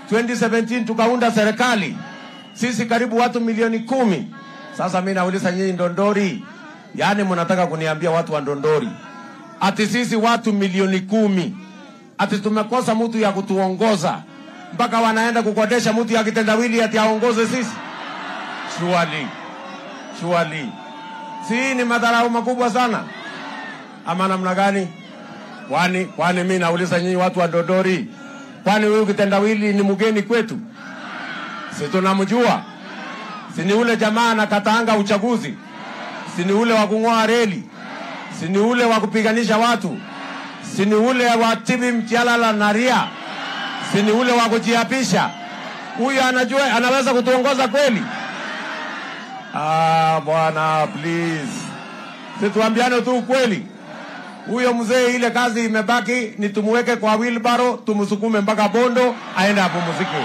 2017 tukaunda serikali sisi karibu watu milioni kumi. Sasa mi nauliza nyinyi Ndondori, yaani mnataka kuniambia watu wa Ndondori ati sisi watu milioni kumi ati tumekosa mtu ya kutuongoza mpaka wanaenda kukodesha mtu ya kitendawili ati aongoze sisi? Surely, surely, si ni madharau makubwa sana ama namna gani? Kwani kwani mi nauliza nyinyi watu wa Ndondori, kwani huyu kitendawili ni mgeni kwetu? Si tunamjua? Si ni ule jamaa anakataanga uchaguzi? Si ni ule wa kung'oa reli? Si ni ule wa kupiganisha watu? Si ni ule wa tibi mchalala na ria? Si ni ule wa kujiapisha? Huyu anajua anaweza kutuongoza kweli? Ah, bwana please, situambiane tu ukweli. Huyo mzee, ile kazi imebaki ni tumuweke kwa wheelbarrow, tumsukume mpaka Bondo aende apumzike.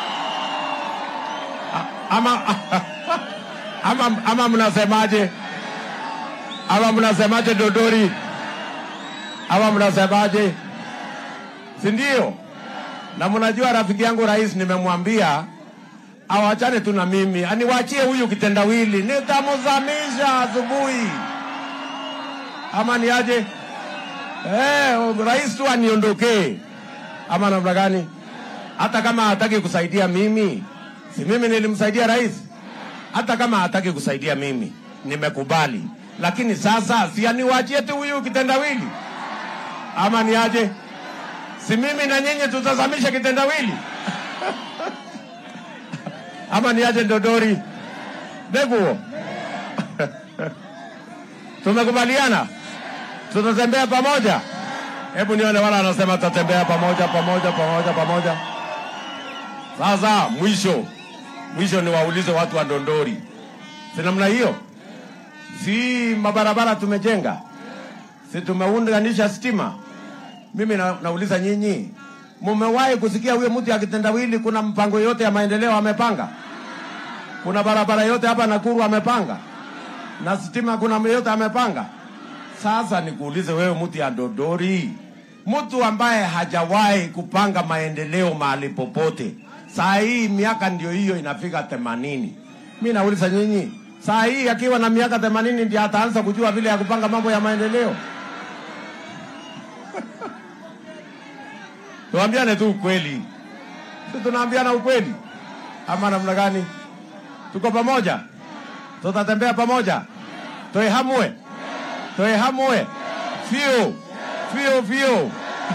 A- Ama ama, ama mnasemaje? Ama mnasemaje Dodori? Ama mnasemaje? Si ndio? Na mnajua rafiki yangu rais, nimemwambia awachane tu na mimi, aniwachie huyu kitendawili, nitamzamisha asubuhi. Ama ni aje? Eh, rais tu aniondokee, ama namna gani? Hata kama hataki kusaidia mimi, si mimi nilimsaidia rais? Hata kama hataki kusaidia mimi, nimekubali. Lakini sasa si aniwachie tu huyu kitendawili, ama ni aje? Si mimi na nyinyi tutazamisha kitendawili ama ni aje Ndodori? Neguo, tumekubaliana tutatembea pamoja. Hebu nione wala anasema tutatembea pamoja pamoja pamoja pamoja. Sasa mwisho mwisho, niwaulize watu wa Ndondori, si namna hiyo? Si mabarabara tumejenga, si tumeunganisha stima? Mimi na, nauliza nyinyi, mumewahi kusikia huyo mtu ya kitendawili kuna mpango yote ya maendeleo amepanga? Kuna barabara yote hapa Nakuru amepanga? Na stima kuna yote amepanga? Sasa nikuulize wewe, mtu ya Dodori, mtu ambaye hajawahi kupanga maendeleo mahali popote, saa hii miaka ndio hiyo inafika themanini. Mi nauliza nyinyi, saa hii akiwa na miaka themanini ndio ataanza kujua vile ya kupanga mambo ya maendeleo? Tuambiane tu ukweli, si tunaambiana ukweli ama namna gani? Tuko pamoja, tutatembea pamoja, toehamwe toehamwe fio fio fio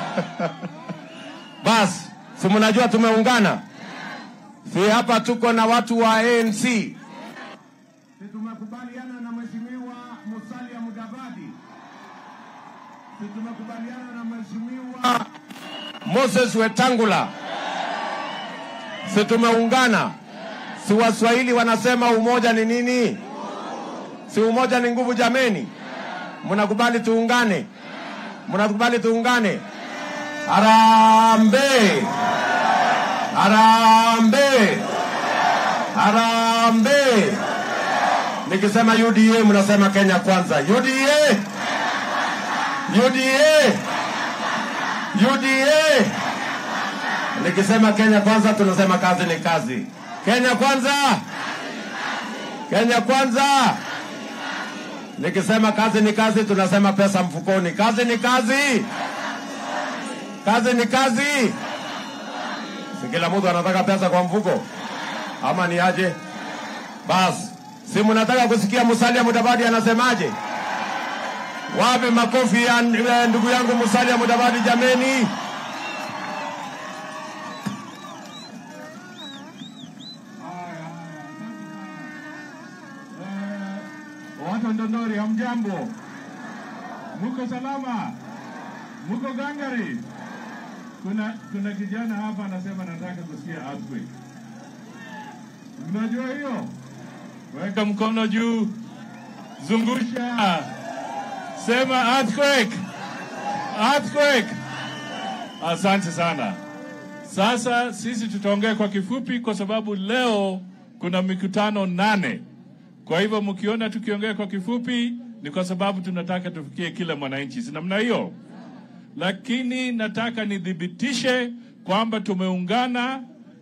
basi, si mnajua tumeungana, si hapa tuko na watu wa ANC, si tumekubaliana na mheshimiwa Musalia Mudavadi, si tumekubaliana na mheshimiwa Moses Wetangula, si tumeungana? Si Waswahili wanasema umoja ni nini? Si umoja ni nguvu jameni? Mnakubali tuungane? Mnakubali tuungane? Harambee! Harambee! Harambee! Nikisema UDA mnasema Kenya kwanza. UDA! UDA! UDA! Nikisema Kenya kwanza tunasema kazi ni kazi. Kenya kwanza! Kenya kwanza! Nikisema kazi ni kazi, tunasema pesa mfukoni. Kazi ni kazi, kazi ni kazi. Si kila mtu anataka pesa kwa mfuko, ama ni aje? Basi si mnataka kusikia Musalia Mudavadi anasemaje? Wapi makofi ya ya ndugu yangu Musalia Mudavadi jameni? Watu wa Ndondori, hamjambo? Muko salama? Muko gangari? Kuna kuna kijana hapa anasema nataka kusikia earthquake. Mnajua hiyo? Weka mkono juu, zungusha, sema earthquake, earthquake. Asante sana. Sasa sisi tutaongea kwa kifupi, kwa sababu leo kuna mikutano nane. Kwa hivyo mkiona tukiongea kwa kifupi ni kwa sababu tunataka tufikie kila mwananchi, si namna hiyo? Lakini nataka nithibitishe kwamba tumeungana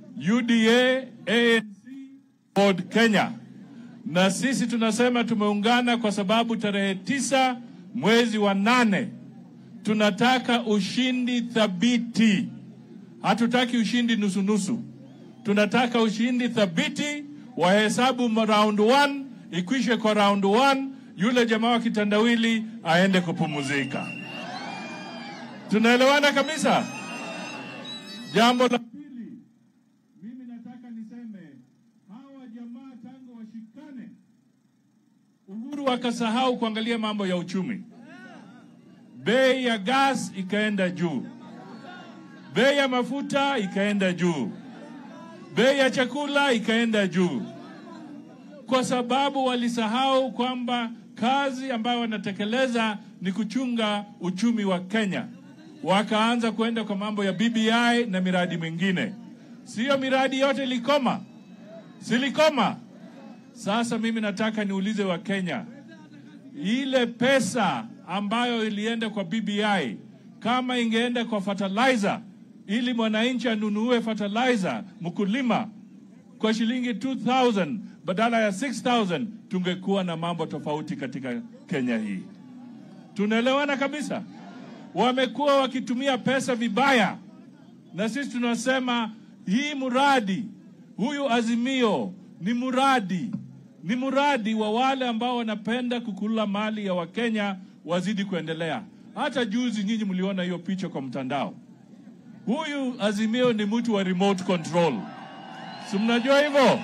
UDA, ANC, Ford Kenya, na sisi tunasema tumeungana kwa sababu tarehe tisa mwezi wa nane tunataka ushindi thabiti. Hatutaki ushindi nusunusu, tunataka ushindi thabiti. Wahesabu round one, ikwishe kwa round one, yule jamaa wa kitandawili aende kupumzika. Tunaelewana kabisa? Jambo la pili, mimi nataka niseme hawa jamaa tangu washikane, Uhuru akasahau kuangalia mambo ya uchumi. Bei ya gas ikaenda juu, bei ya mafuta ikaenda juu, bei ya chakula ikaenda juu, kwa sababu walisahau kwamba kazi ambayo wanatekeleza ni kuchunga uchumi wa Kenya. Wakaanza kwenda kwa mambo ya BBI na miradi mingine. Siyo miradi yote ilikoma, silikoma. Sasa mimi nataka niulize Wakenya, ile pesa ambayo ilienda kwa BBI kama ingeenda kwa fertilizer, ili mwananchi anunue fertilizer mkulima kwa shilingi 2000 badala ya 6000 tungekuwa na mambo tofauti katika Kenya hii. Tunaelewana kabisa. Wamekuwa wakitumia pesa vibaya, na sisi tunasema hii mradi huyu Azimio ni mradi ni mradi wa wale ambao wanapenda kukula mali ya Wakenya wazidi kuendelea. Hata juzi nyinyi mliona hiyo picha kwa mtandao. Huyu Azimio ni mtu wa remote control, si mnajua hivyo?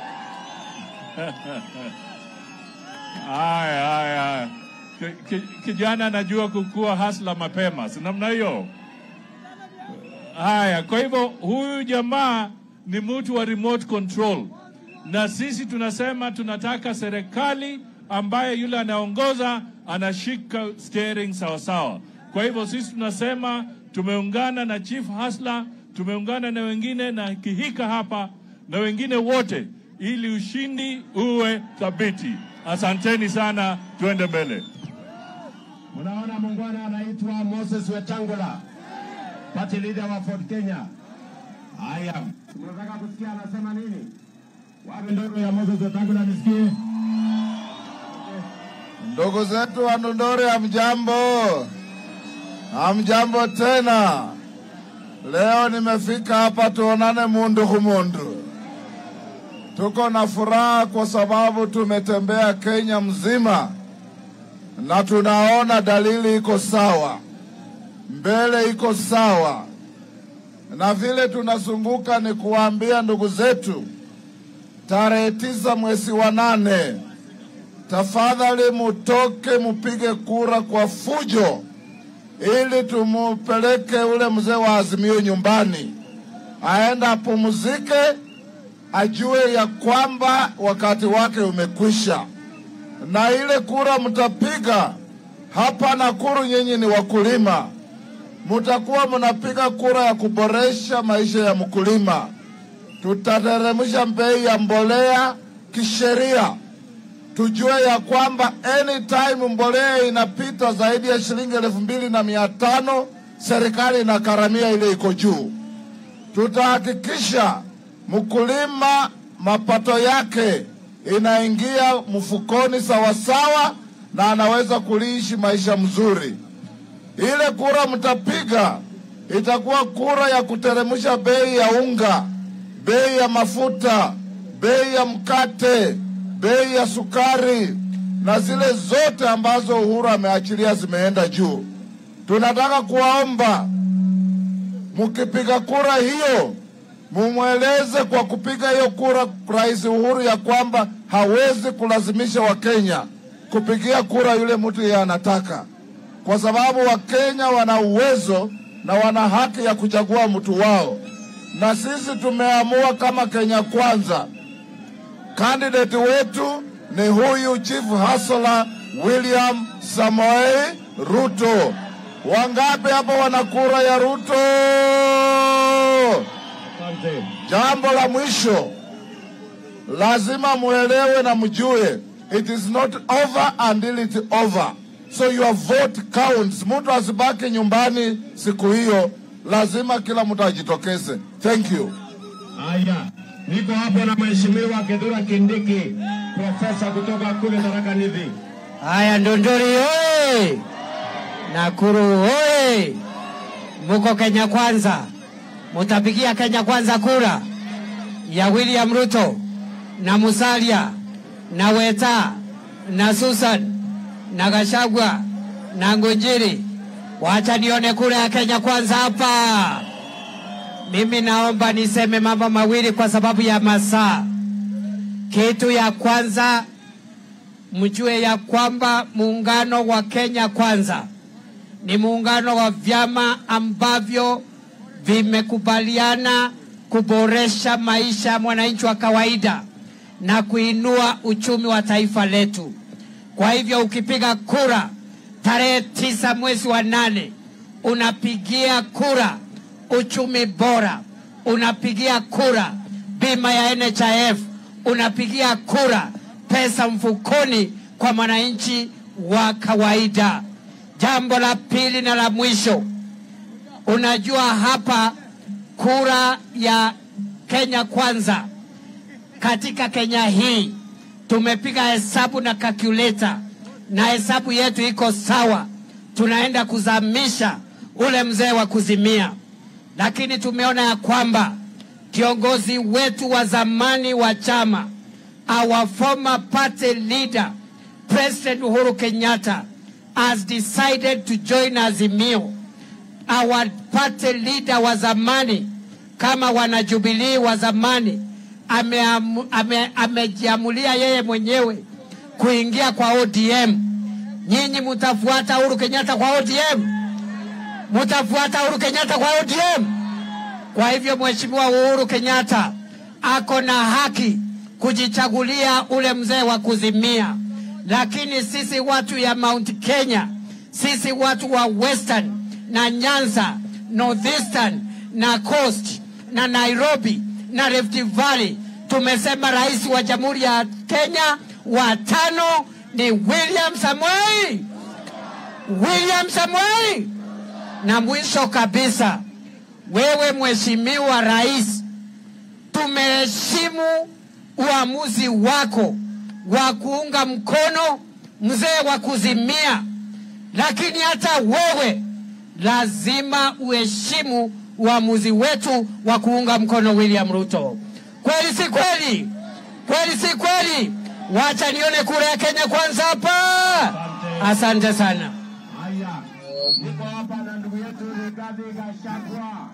Haya, haya, haya. Ki- ki- Kijana anajua kukua hasla mapema, si namna hiyo? Haya, kwa hivyo huyu jamaa ni mtu wa remote control, na sisi tunasema tunataka serikali ambaye yule anaongoza anashika steering sawasawa. Kwa hivyo sisi tunasema tumeungana na Chief Hasla, tumeungana na wengine na Kihika hapa na wengine wote, ili ushindi uwe thabiti. Asanteni sana, tuende mbele. Unaona muungwana anaitwa Moses Wetangula, party leader wa Ford Kenya. Haya, tunataka kusikia anasema nini? Wapi ndogo ya Moses Wetangula nisikie? Ndugu zetu wa Ndondore, hamjambo? Hamjambo tena. Leo nimefika hapa tuonane mundu kumundu. Tuko na furaha kwa sababu tumetembea Kenya mzima na tunaona dalili iko sawa, mbele iko sawa, na vile tunazunguka ni kuwaambia ndugu zetu, tarehe tisa mwezi wa nane tafadhali mutoke mupige kura kwa fujo, ili tumupeleke ule mzee wa Azimio nyumbani, aende apumzike, ajue ya kwamba wakati wake umekwisha. Na ile kura mtapiga hapa Nakuru, nyinyi ni wakulima, mutakuwa mnapiga kura ya kuboresha maisha ya mkulima. Tutateremsha bei ya mbolea kisheria tujue ya kwamba anytime mbolea inapita zaidi ya shilingi elfu mbili na mia tano serikali inakaramia ile iko juu. Tutahakikisha mkulima mapato yake inaingia mfukoni sawasawa, na anaweza kuliishi maisha mzuri. Ile kura mtapiga itakuwa kura ya kuteremsha bei ya unga, bei ya mafuta, bei ya mkate, bei ya sukari na zile zote ambazo Uhuru ameachilia zimeenda juu. Tunataka kuwaomba mkipiga kura hiyo, mumweleze kwa kupiga hiyo kura Rais Uhuru ya kwamba hawezi kulazimisha Wakenya kupigia kura yule mtu yeye anataka, kwa sababu Wakenya wana uwezo na wana haki ya kuchagua mtu wao, na sisi tumeamua kama Kenya Kwanza Kandidati wetu ni huyu Chief Hasla William Samoei Ruto. Wangapi hapa wana kura ya Ruto? Asante. Jambo la mwisho, lazima muelewe na mjue, it is not over until it over, so your vote counts. Mtu asibaki nyumbani siku hiyo, lazima kila mtu ajitokeze. Thank you. Haya, niko hapo na mheshimiwa Kithure Kindiki, profesa kutoka kule Tharaka Nithi. Haya, Ndondori oye! Nakuru oye! Muko Kenya Kwanza, mutapigia Kenya Kwanza kura ya William Ruto na Musalia na Weta na Susan na Gashagwa na Ngunjiri. Wacha nione kura ya Kenya Kwanza hapa. Mimi naomba niseme mambo mawili kwa sababu ya masaa. Kitu ya kwanza mjue ya kwamba muungano wa Kenya Kwanza ni muungano wa vyama ambavyo vimekubaliana kuboresha maisha ya mwananchi wa kawaida na kuinua uchumi wa taifa letu. Kwa hivyo ukipiga kura tarehe tisa mwezi wa nane unapigia kura uchumi bora, unapigia kura bima ya NHIF, unapigia kura pesa mfukoni kwa mwananchi wa kawaida. Jambo la pili na la mwisho, unajua hapa kura ya Kenya Kwanza katika Kenya hii tumepiga hesabu na calculator na hesabu yetu iko sawa, tunaenda kuzamisha ule mzee wa kuzimia, lakini tumeona ya kwamba kiongozi wetu wa zamani wa chama our former party leader President Uhuru Kenyatta has decided to join Azimio. Our party leader wa zamani kama wanajubilii wa zamani ameamu- ame- amejiamulia yeye mwenyewe kuingia kwa ODM. Nyinyi mutafuata Uhuru Kenyatta kwa ODM? Mutafuata Uhuru Kenyatta kwa ODM? Kwa hivyo Mheshimiwa Uhuru Kenyatta ako na haki kujichagulia ule mzee wa kuzimia, lakini sisi watu ya Mount Kenya, sisi watu wa Western na Nyanza, Northeastern na Coast na Nairobi na Rift Valley tumesema rais wa Jamhuri ya Kenya wa tano ni William Samoei, William Samoei. Na mwisho kabisa, wewe Mheshimiwa Rais, tumeheshimu uamuzi wako wa kuunga mkono mzee wa kuzimia, lakini hata wewe lazima uheshimu uamuzi wetu wa kuunga mkono William Ruto. Kweli si kweli? Kweli si kweli? Wacha nione kura ya Kenya kwanza hapa. Asante sana. Haya, niko hapa na ndugu yetu Rigathi Gachagua.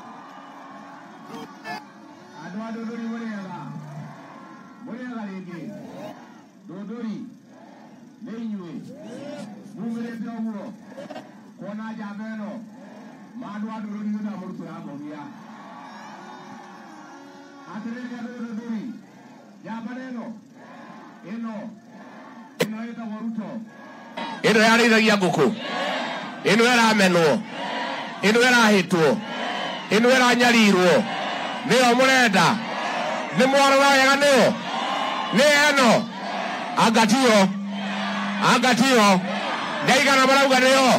Andũ a Ndũndũri mũrĩega mũrĩega rĩngĩ Ndũndũri nĩ inyuĩ mumĩrĩte ũguo kuona njamba ĩno ma andũ a Ndũndũri nĩ ndamũrutĩra mũhia atĩrĩrĩ andũ a Ndũndũri njamba ĩno ĩno ĩno ĩtagwo Ruto ĩno yarĩithagia ngũkũ ĩno ĩramenwo ĩno ĩrahĩtwo ĩno ĩranyarirwo nĩyo mũrenda nĩ mwarora wega nĩyo nĩ ĩno angatio angatio ndaigana marauga nĩyo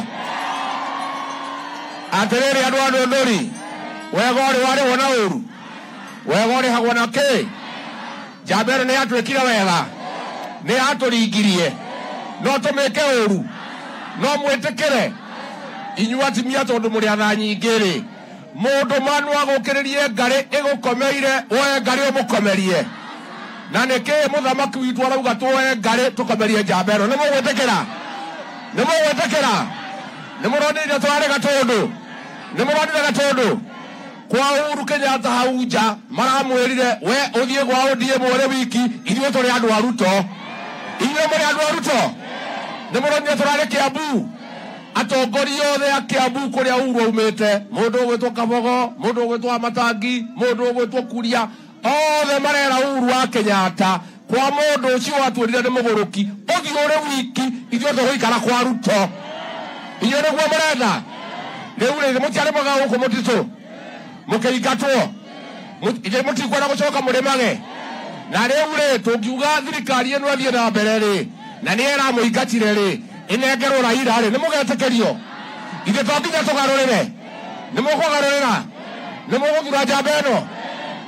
atĩrĩrĩ andũ a ndũndũri wega ũrĩ warĩhwo na ũru wega ũrĩhagwo na kĩ njamba ĩno nĩ yatwĩkire wega nĩ yatũringirie no tũmĩke ũru no mwĩtĩkĩre inyuĩ atimia tondũ mũrĩ atha nyingĩ-rĩ mũndũ manu agũkĩrĩrie ngarĩ ĩgũkomeire woe ngarĩ ũmũkomerie na nĩkĩĩ mũthamaki witũ arauga tuoe ngarĩ tũkomerie njamba ĩno nĩ mũgwĩtĩkĩra nĩ mũgwĩtĩkĩra nĩ mũronire twarĩ gatũndũ nĩ mũronire gatũndũ kwa Uhuru Kenyatta hau nja maramwĩrire we ũthiĩ gwa ODM ũrĩ wiki ithuĩ tũrĩ andũ a Ruto inyuĩ mũrĩ andũ a Ruto nĩ mũronire tũrarĩ Kiambu atongoria othe a Kiambu kũrĩa Uhuru aumĩte mũndũ ũgwĩtwo Kabogo mũndũ ũgwĩtwo Amatangi mũndũ ũgwĩtwo Kuria othe marera Uhuru wa Kenyatta kwa mũndũ ũcio watuĩrire nĩ mũgũrũki ũthiĩ ũrĩ wiki ithuĩ tũgũikara kwa Ruto inyuĩ nĩguo mũrenda rĩu rĩrĩ mũtiarĩmaga gũkũ mũtitũ mũkĩingatwo ithe mũtikwenda gũcoka mũrĩmage na rĩu rĩ tũngiuga thirikari ĩno ĩthiĩ na mbere rĩ na nĩ ĩramũingatire rĩ ĩnengerwo Raila rĩ nĩ mũgetĩkĩrio ithe to nginya tũgarũrĩre nĩ mũkũgarũrĩra nĩ mũgũthura njamba ĩno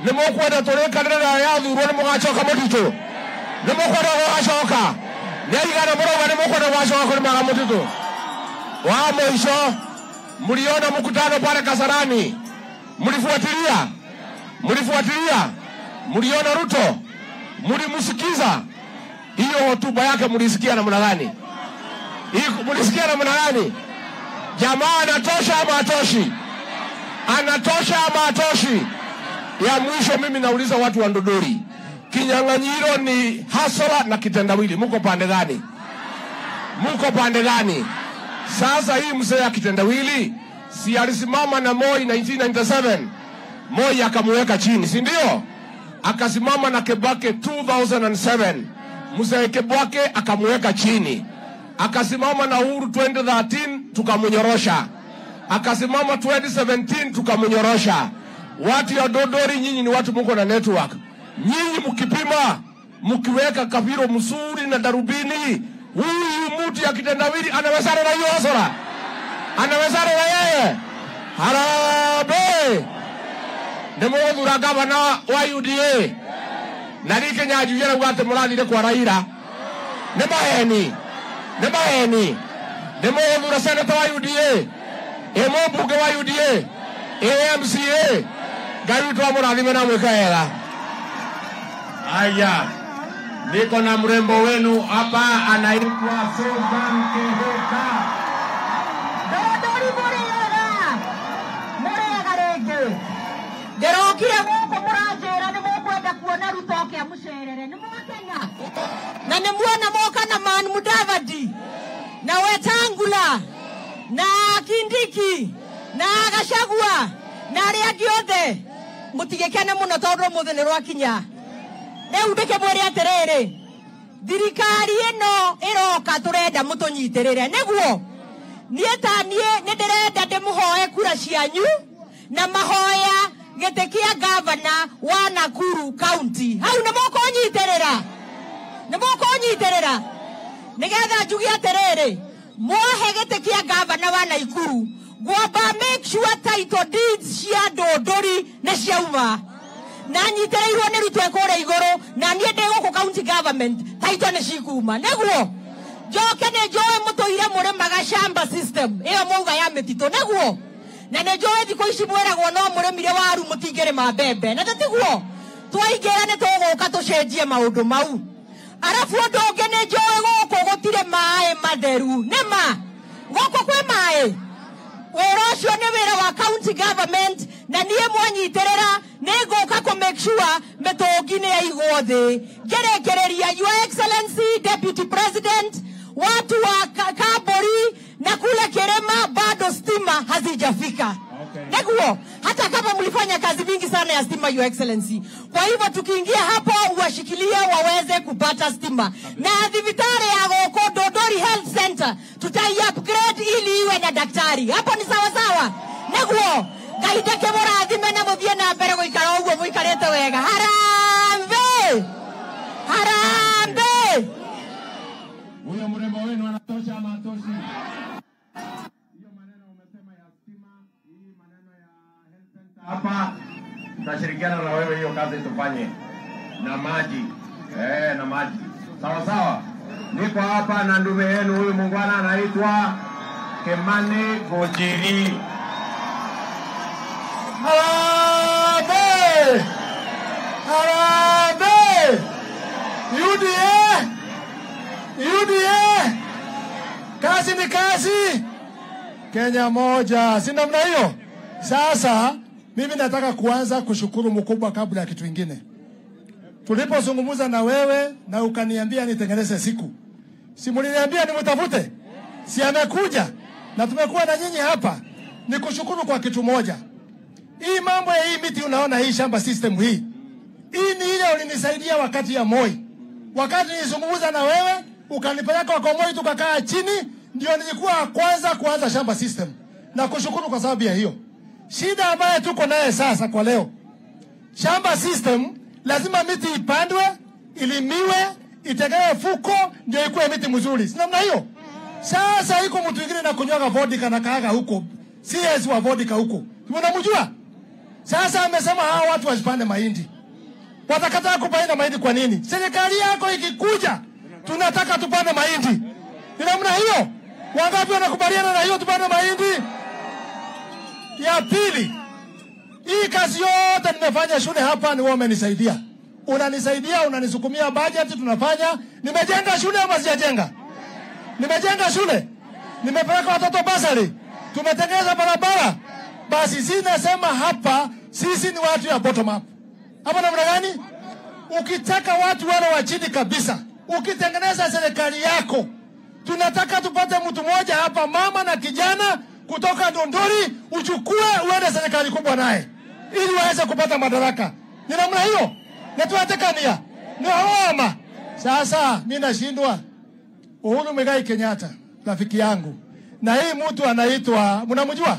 nä må kwenda tå rä kanä ra yathurwo nä må gacoka må titå nä må kwenda gå gacoka nä aigana må rauga nä må kwenda gå gacoka kå rä maga må titå wa mwisho mliona mkutano pale Kasarani, mlifuatilia, mlifuatilia, mliona Ruto, mlimsikiza. Hiyo hotuba yake mlisikia namna gani? Hii- Mlisikia namna gani? Jamaa anatosha ama atoshi? Anatosha ama atoshi? Ya mwisho, mimi nauliza watu wa Ndodori, kinyang'anyiro ni hasara na kitendawili, muko pande gani? Muko pande gani? Sasa hii mzee akitendawili si alisimama na Moi 1997 Moi akamuweka chini, si ndio? Akasimama na Kebake 2007 mzee Kebake akamuweka chini, akasimama na Uhuru 2013 tukamnyorosha, akasimama 2017 tukamnyorosha. Watu ya Dodori, nyinyi ni watu muko na network. Nyinyi mkipima mkiweka kaviro mzuri na darubini, huyu mtu ya kitendawili anawezana na hiyo hasara, anawezana na yeye. Harambee! Nimuguthura gavana wa UDA na rike nyanjuire rauga atä må rathire kwa Raila nä maheni nä maheni nä må thura seneta wa UDA ä må mbunge wa UDA ä MCA ngai witå wa må rathime na mwä ka wega aya niko na mrembo wenu hapa anaitwa Susan Kihika Ndodori mũrĩega mũrĩega rĩngĩ ndĩrokire gũkũ mũranjĩra nĩ mũkwenda kuona ruto akĩamũcerere nĩ mwakenya na nĩ muona moka na man mudavadi na wetangula na kindiki na gacagua na arĩa angĩ othe mũtigĩkene mũno tondũ ũmũthĩ nĩ rwakinya rĩu ndĩkĩmwĩre atĩrĩrĩ thirikari ĩno ĩroka tũrenda mũtũnyitĩrĩre nĩguo niĩ ta niĩ nĩ ndĩrenda ndĩmũhoe kura cianyu na mahoya gĩtĩ kĩa gavana wa nakuru county hau nĩ mũkũnyitĩrĩra nĩ mũkũnyitĩrĩra nĩgetha njuge atĩrĩrĩ mwahe gĩtĩ kĩa gavana wa naikuru ngwamba make sure title deeds cia ndũndũri nĩ ciauma na nyitĩrĩirwo nĩ rutwe kũrĩa igũrũ na niĩ ndĩ gũkũ county government taito nĩ cikuma nĩguo njoke nĩ njoĩ mũtũire mũrĩmaga shamba system ĩyo mauga ya mĩtitũ nĩguo na nĩ njoĩ thikũ ici mwĩragwo no mũrĩmire waru mũtingĩrĩma mbembe na tatiguo twaingĩra nĩ tũgũka tũcenjie maũndũ mau arabu ũndũ ũngĩ nĩ njoĩ gũkũ gũtirĩ maĩ matheru nĩ ma gũkũ kwĩ maĩ wĩra ũcio nĩ wĩra wa county government na niĩ mwanyitĩrĩra nĩ ngũka kũ make sure mĩtũngi nĩ yaigwo thĩ ngĩrĩkĩrĩria your excellency deputy president watu wa Ka- Kamburi na kule Kirema bado stima hazijafika Okay. Neguo, hata kama mlifanya kazi mingi sana ya stima your excellency. Kwa hivyo tukiingia hapo uwashikilie waweze kupata stima, na thibitari ya gũkũ Dodori Health Center tutai upgrade ili iwe na daktari. Hapo ni sawa sawa, neguo Ngai ndeke mũrathime na mũthiĩ na mbere gũikara ũguo mũikarĩte wega. Harambe, harambe. huyo mrembo wenu anatosha ama atoshi? Hiyo maneno umesema ya stima, hii maneno ya health center hapa, tutashirikiana na wewe hiyo kazi tufanye, na maji eh, na maji sawa sawa. Niko hapa na ndume yenu huyu muungwana anaitwa Kemani Gojiri. Harambee! Harambee! UDA! UDA! Kazi ni kazi. Kenya moja, si namna hiyo? Sasa mimi nataka kuanza kushukuru mkubwa kabla ya kitu kingine. Tulipozungumza na wewe na ukaniambia nitengeneze siku, si mliniambia nimtafute? Si amekuja na tumekuwa na nyinyi hapa. Ni kushukuru kwa kitu moja. Hii mambo ya hii miti unaona hii shamba system hii. Hii ni ile ulinisaidia wakati ya Moi. Wakati nilizungumza na wewe, ukanipeleka kwa Moi tukakaa chini, ndio nilikuwa wa kwanza kuanza shamba system. Na kushukuru kwa sababu ya hiyo. Shida ambayo tuko naye sasa kwa leo. Shamba system lazima miti ipandwe, ilimiwe, itegewe fuko ndio ikuwe miti mzuri. Si namna hiyo? Sasa iko mtu mwingine na kunywaga vodka na kaaga huko. CS wa vodka huko. Unamjua? Sasa amesema hawa watu wasipande mahindi, watakataa kupanda mahindi. Kwa nini? Serikali yako ikikuja, tunataka tupande mahindi. Ni namna hiyo. Wangapi wanakubaliana na hiyo, tupande mahindi? Ya pili, hii kazi yote nimefanya shule hapa, ni wewe umenisaidia, unanisaidia, unanisukumia bajeti, tunafanya. Nimejenga shule ama sijajenga? Nimejenga shule, nimepeleka watoto basari, tumetengeneza barabara. Basi si nasema hapa sisi ni watu ya bottom up. Hapa namna gani? Ukitaka watu wale wa chini kabisa, ukitengeneza serikali yako, tunataka tupate mtu mmoja hapa, mama na kijana kutoka Ndondori, uchukue uende serikali kubwa naye, ili waweze kupata madaraka. Ni namna hiyo, na tunatekania ni hawama. Sasa mi nashindwa Uhuru Muigai Kenyatta, rafiki yangu, na hii mtu anaitwa, mnamjua?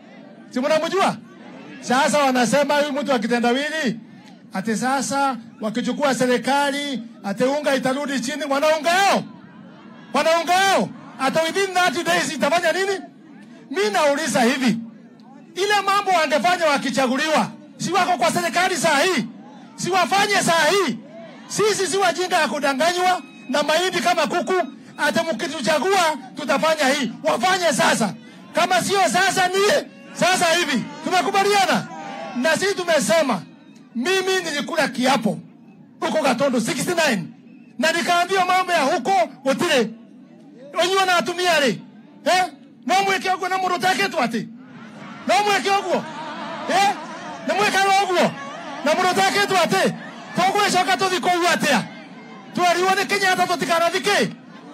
Si mnamjua? Sasa wanasema huyu mtu akitendawili ati sasa wakichukua serikali ati unga itarudi chini, wanaunga yao wanaunga yao ata within 30 days itafanya nini? Mi nauliza hivi, ile mambo wangefanya wakichaguliwa, si wako kwa serikali saa hii, si wafanye saa hii. Sisi si wajinga ya kudanganywa na mahindi kama kuku, ati mkituchagua tutafanya hii. Wafanye sasa, kama sio sasa ni sasa hivi. Tumekubaliana na sisi tumesema, mimi nilikula kiapo huko Gatondo 69 na nikaambiwa mambo ya huko gutire onyiwa na atumia ri eh no mwike oguo na mundu uteketwo ati no mwike oguo eh na mwikaga oguo na mundu uteketwo ati tugwicoka tuthi kuu atia twerirwo ni Kenyatta tutikanathi ki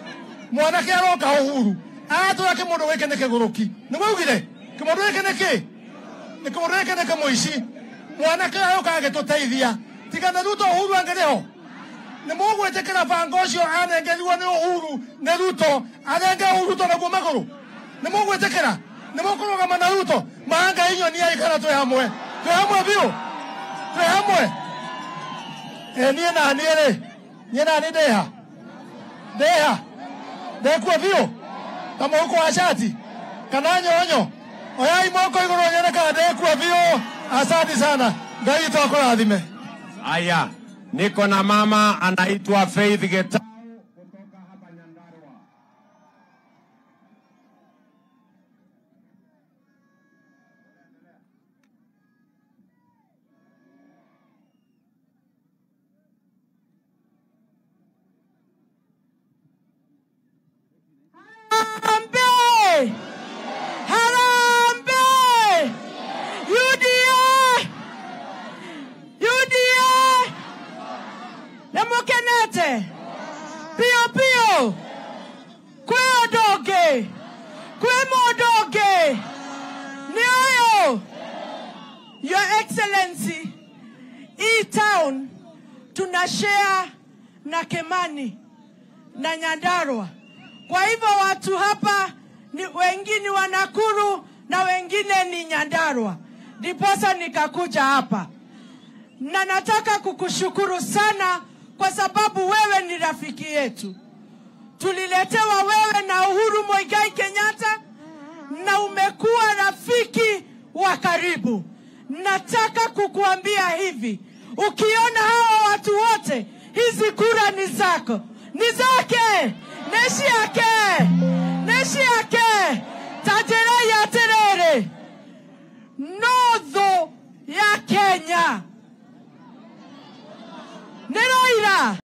mwanake aroka uhuru atura kimundu giki ni kiguruki ni mwaugire kimundu giki ni ki ni kimundu giki ni kimuici mwanake aroka agituteithia tigana ruto uhuru angiriho nä må gwä tä kä ra banga å cio anengerirwo nä uhuru nä ruto arenge ruto naguo magå rå nä må gwä tä kä ra nä må kå rå gama na ruto manga inyo niaikara twä hamwe twä hamwe biå twä hamwe e niä naniä rä niä nani ndä ha ndä ha ndekuo biå ta må huko wa cati kana nyonyo oyai moko igå rå nyone kana ndekuo biå asante sana ngai witå akå rathime Haya, niko na mama anaitwa Faith Geta. Harambee! Harambee! UDA! UDA! Nemukenete! Pio pio! Kwe odoge! Kwe modoge! Nioyo! Your Excellency, hii town tunashare na Kemani na Nyandarua. Kwa hivyo watu hapa ni wengine wa Nakuru na wengine ni Nyandarua, ndiposa nikakuja hapa, na nataka kukushukuru sana kwa sababu wewe ni rafiki yetu. Tuliletewa wewe na Uhuru Muigai Kenyatta na umekuwa rafiki wa karibu. Nataka kukuambia hivi, ukiona hawa watu wote, hizi kura ni zako, ni zake, neshi yake, neshi yake. Tajira ya terere notho ya Kenya nĩ Raila